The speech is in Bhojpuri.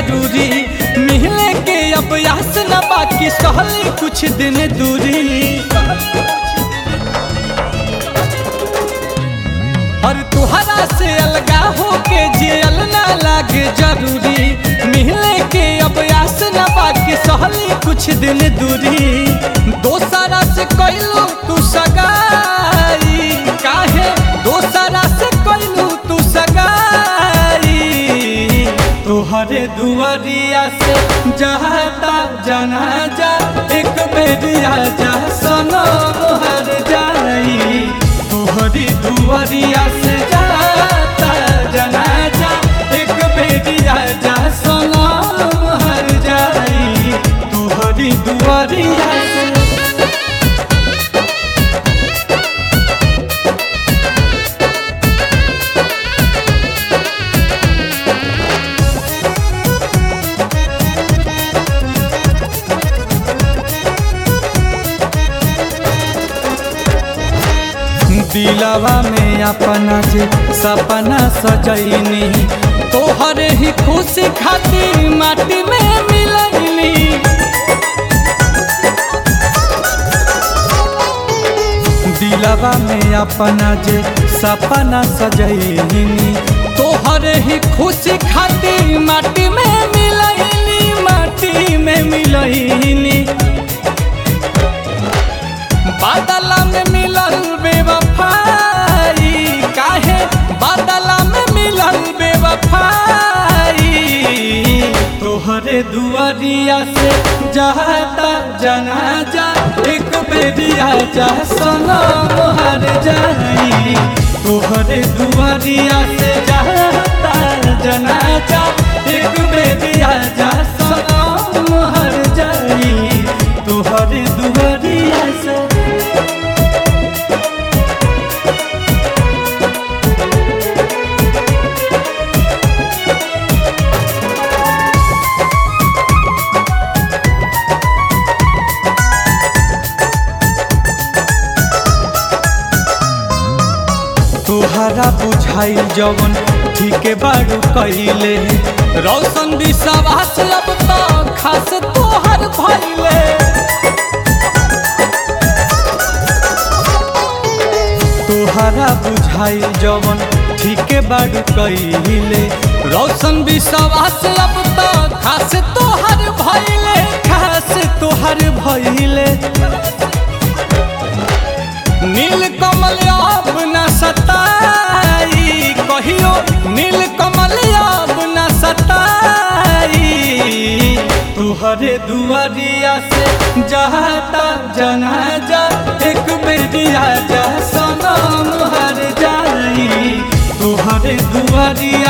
जरूरी मिलने के अब यास न बाकी सहली कुछ दिन दूरी और तुहरा से अलगा होके जियल ना लागे जरूरी मिलने के अब यास न बाकी सहली कुछ दिन दूरी दोसरा से कैलू तू सगाई काहे दोसरा से कैलू तू सगाई तोहरे दुआरिया से जाता जाना जा एक बेरिया जा सनम हर जाई तोहरी दुआरिया से जाता जाना जा एक बेरिया जा सनम हर जाई तोहरी दुआरिया से दिलवा में अपना जे सपना सजैनी तोहरे ही खुशी खातिर माटी में मिलैनी दिलवा में अपना जे सपना सजैनी तोहरे ही खुशी खातिर माटी में मिलैनी माटी में मिलैनी बादला में मिलल बेवफाई काहे बादला में मिलल बेवफाई तोहरे दुआरिया से जाता जनाजा एक बेरिया जा सनम हर जाई तोहरे दुआरिया से जाता जनाजा एक बेरिया जा सनम हर जाई तोहरे दुआरिया से तोहरा बुझाई जवन ठीक बारू कैले रौशन विश्वास अब तो खास तोहर भैले तोहरा बुझाई जवन ठीक बारू कैले रौशन विश्वास अब तो खास तोहर भैले खास तोहर भैले नील कमल अब न सताई कहियो नील कमल अब न सताई तुहरे दुआरिया से जाता जनाजा एक बेरिया जा सनम हर जाई तुहरे दुआरिया